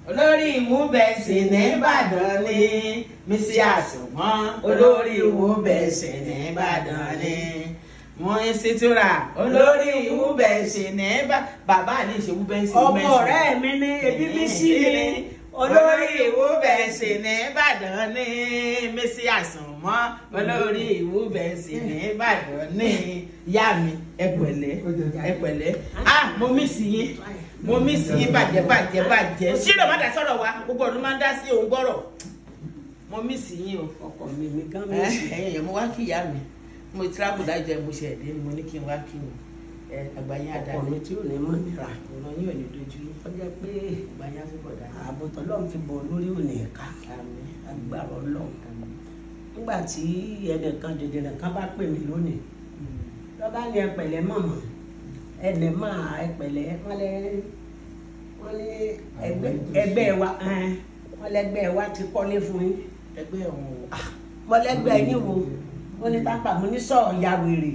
olórí ìwúbẹ̀sì nìbàdàn ni mísí àsùnwọ̀n olórí ìwúbẹ̀sì nìbàdàn ni wọ́n ń ṣètúra olórí ìwúbẹ̀sì nìbàdàn bàbá ní ìṣèwúbẹ̀sì ọmọ ọ̀rẹ́ mi ní ebi bí sí ni olórí ìwúbẹ̀sì nìbàdàn ni mísí àsùnwọ̀n olórí ìwúbẹ̀sì nìbàdàn ni ìyá mi ẹ pẹ̀lẹ́ ẹ pẹ̀lẹ́ ah mo mí sí yín mo mí sí yín bàjẹ́ bàjẹ́ bàjẹ́ ṣílò má dá sọ̀rọ̀ wa gbogbo ọdún máa ń dá sí òun gbọ́rọ̀ mo mí sí yín o ọkọ mi mi gan mi ẹ sí ẹ̀yin yẹn mo wá kí ìyá mi mo travel dájọ mo ṣe ẹdẹ ni mo ní kí n wá kí wọn ẹ àgbáyé ọkọ àdáni mi tí ò ní mọ nira ọ̀nà yín ò ní dojú yín ó jẹ́ pé àgbáyé àtúbọ̀ dáni àbùtọ lọhùn fi bọ lórí òní ẹka àmín agbára Ọlọ́run àmín nígbà tí ẹnìkan jẹjẹrẹ kan bá pè mí lónìí lọ́ba ní ẹpẹ̀lẹ́ mọ̀mọ́ ẹnì máa ẹpẹ̀lẹ́ wọ́n lé wọ́n lé ẹgbẹ́ ẹgbẹ́ wa ẹn, wọ́n lẹ́gbẹ́ wa ti kọ́lé fún yín ẹgbẹ́ ọ̀hún o wọ́n lẹ́gbẹ́ yín wo wọ́n ní tápà mo ní sọ̀rọ̀ ya wèrè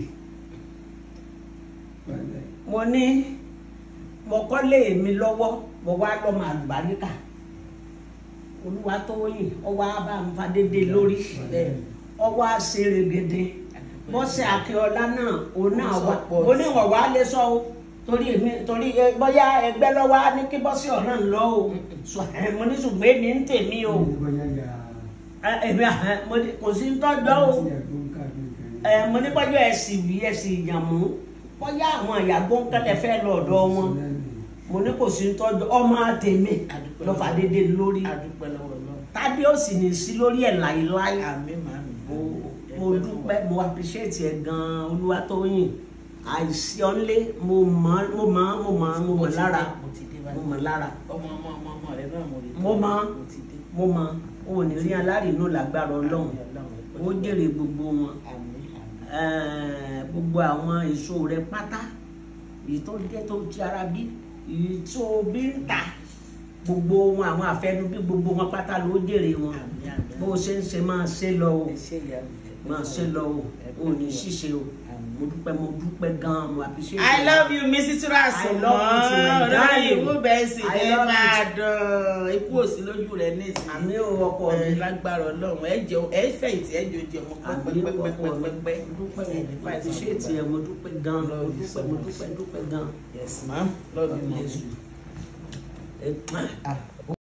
mo ní mo kọ́lé mi lọ́wọ́ mo wá lọ́mọ àlùbáríkà olúwa tó yìn ọwọ́ abá ń fa dédé lórí ọwọ́ àṣerégede bọ́sẹ̀ akíọ́lá náà òun náà wà ó ní wọ̀wá lè sọ o torí èmi torí ẹ, bóyá ẹgbẹ́ lọ́wọ́ á ní kí bọ́sẹ̀ ọ̀nà ń lọ o Sọ- ẹ, mo ní ṣùgbọ́n èmi ń tèmi o Ẹ, èmi à- mo ní kò sí ń tọ́jọ́ o ẹ, mo ní bọ́jọ́ ẹ̀sìn wí ẹ̀sìn ìyàmú bóyá àwọn ìyàgbọ́ ń kẹ́lẹ́ fẹ́ lọ ọ̀dọ̀ wọn mo ní kò sí ń tọ́jọ́ ọmọ àtẹ̀mí lọ́fà dédé lórí adúpẹ́ lọ́wọ́ náà tádé ò sì ní sí lórí ẹ̀ láéláé àmín màmí mo mo dúpẹ́ mo appreciate ẹ gan-an Olúwatóyìn àìsí ọ́nlé mo mọ̀ mo mọ̀ mo mọ̀ mo mọ̀ lára mo ti dé mo báyìí mọ̀ lára ọmọ ọmọ ọmọ ọmọ rẹ náà mo rí Mo mọ̀. mo ti dé mo mọ̀ o ò ní rí alárìnú lágbára Ọlọ́run ó jèrè gbogbo wọn àmín àmín Eh, gbogbo àwọn èso rẹ pátá èyí tó jẹ́ tó ti ara bí èyí tó bí ń ta gbogbo wọn àwọn àfẹnubí gbogbo wọn pátá ló jèrè wọn àmín àmín bó o ṣe ń ṣe máa ṣe lọ o ẹ ṣe ìyá mi ẹ máa ṣe lọ o o ò ní ṣíṣe o mo dúpẹ́ mo dúpẹ́ gan-an mo appreciate I love you Mrs. Turasu I love you too, my olórí darling. ìwúbẹ̀sì I ní love you Ìbàdàn ikú òsì lójú rẹ nísìnyí àmì ò ọkọ mi ẹ lágbára Ọlọ́run ẹ jẹun ẹ fẹ̀yìntì ẹ jòjì ọmọ àmì ò ọkọ mi pẹpẹpẹpẹpẹ mo dúpẹ́ mo appreciate ẹ mo dúpẹ́ gan-an mo dúpẹ́ mo dúpẹ́ dúpẹ́ gan-an. yes ma'am love you ma'am. Yes. Eh, Ah.